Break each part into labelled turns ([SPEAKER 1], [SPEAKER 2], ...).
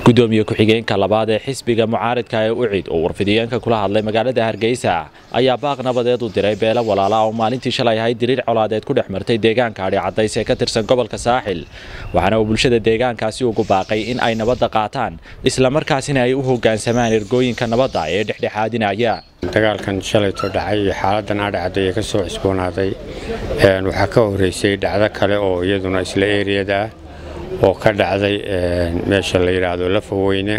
[SPEAKER 1] gudoomiye ku-xigeenka labaad ee xisbiga mucaaridka ee ucid oo warfidiyeenka kula hadlay magaalada hargeysa ayaa baaq nabadeed u diray beelo walaala oo maalintii shalay ahayd diriir colaadeed ku dhex martay deegaanka adhi cadays ee ka tirsan gobolka saaxil waxaana uu bulshada deegaankaasi ugu baaqay in ay nabadda qaataan islamarkaasina ay u hogaansamaan ergooyinka nabadda ee dhexdhexaadinaya
[SPEAKER 2] dagaalkan shalayto dhacay iyo xaaladan adhacadday ee ka soo cusboonaaday waxaa ka horeysay dhacdo kale oo iyaduna isla eeriyada ah oo ka dhacday meesha la yidhaahdo lafaweyne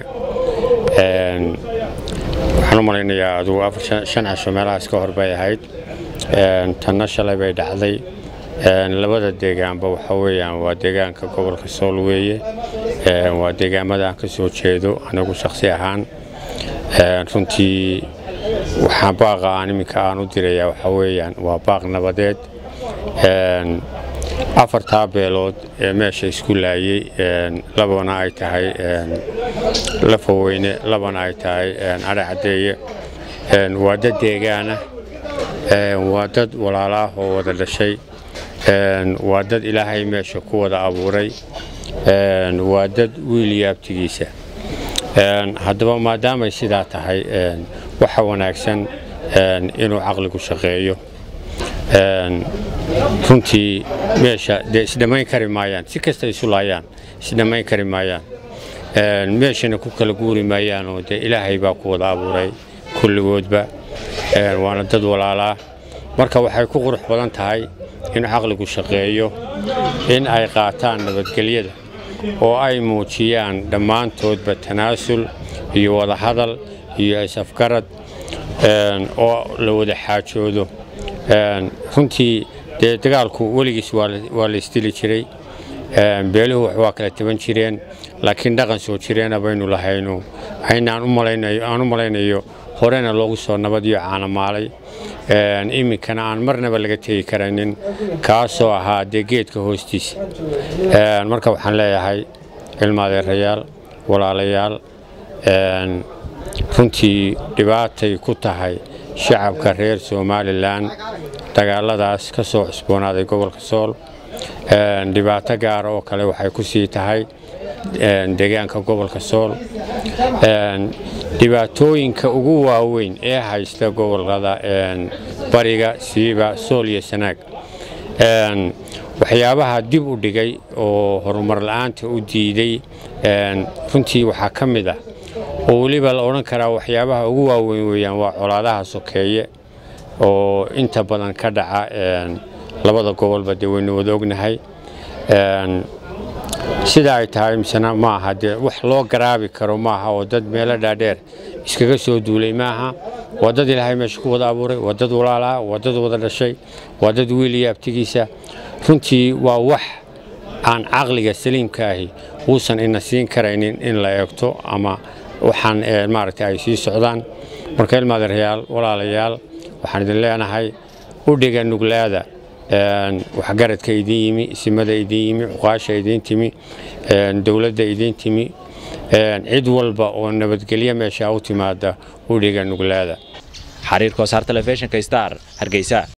[SPEAKER 2] waxaan u malaynayaa adugu shan casho meelahaas ka hor bay ahayd tanna shalay bay dhacday labada deegaanba waxa weeyaan waa deegaanka gobolka sool weeye waa deegaamada aan ka soo jeedo anigu shakhsi ahaan runtii waxaan baaqa aan iminka aan u dirayaa waxaa weeyaan waa baaq nabadeed afartaa beelood ee meesha isku laayey labana ay tahay lafaweyne labana ay tahay adhacadeeye waa dad deegaana waa dad walaalaah oo wada dhashay waa dad ilaahay meesha ku wada abuuray waa dad wiil yaabtigiisa haddaba maadaamay sidaa tahay waxa wanaagsan inuu caqligu shaqeeyo runtii meesha dee isdhammayn kari maayaan si kasta isu laayaan isdhammayn kari maayaan meeshana ku kala guuri maayaanoo dee ilaahay baa ku wada abuuray kulligoodba waana dad walaalaa marka waxay ku qurux badan tahay in caqligu shaqeeyo in ay qaataan nabadgelyada oo ay muujiyaan dhammaantoodba tanaasul iyo wadahadal iyo is-afgarad oo la wada xaajoodo runtii dee dagaalku weligiis waa la isdili jiray beeluhu waa kala taban jireen laakiin dhaqan soo jireena baynu lahayno aynaan aan u malaynayo horena loogu soo nabadiyo caanamaalay iminkana aan marnaba laga tegi karanin kaasoo ahaa dee geedka hoostiisa marka waxaan leeyahay ilmaadeerayaal walaalayaal runtii dhibaatay ku tahay shacabka reer somalilan dagaaladaas ka soo cusboonaaday gobolka sool dhibaato gaara oo kale waxay ku sii tahay deegaanka gobolka sool dhibaatooyinka ugu waaweyn ee haysta gobolada bariga siiba sool iyo sanaag waxyaabaha dib u dhigay oo horumar la'aanta u diiday runtii waxaa ka mid ah oo weliba la odhan karaa waxyaabaha ugu waaweyn weeyaan waa colaadaha sokeeye oo inta badan ka dhaca labada gobolba dee waynu wada ognahay sida ay tahay misena maaha dee wax loo garaabi karo maaha oo dad meelo dhaadheer iskaga soo duulay maaha waa dad ilaahay meesha ku wada abuuray waa dad walaalaa waa dad wada dhashay waa dad wiil iyo abtigiisa runtii waa wax aan caqliga saliimka ahi uusan ina siin karaynin in la eegto ama waxaan maaragtay ay sii socdaan marka ilmaadeerayaal walaalayaal waxaan idin leenahay u dhiga nuglaada waxgaradka idin yimi isimada idin yimi cuqaasha idin timi dowladda idin timi cid walba oo nabadgelyo meesha u timaada u dhiga nuglaada
[SPEAKER 1] xariirka wasaar telefishinka star hargeysa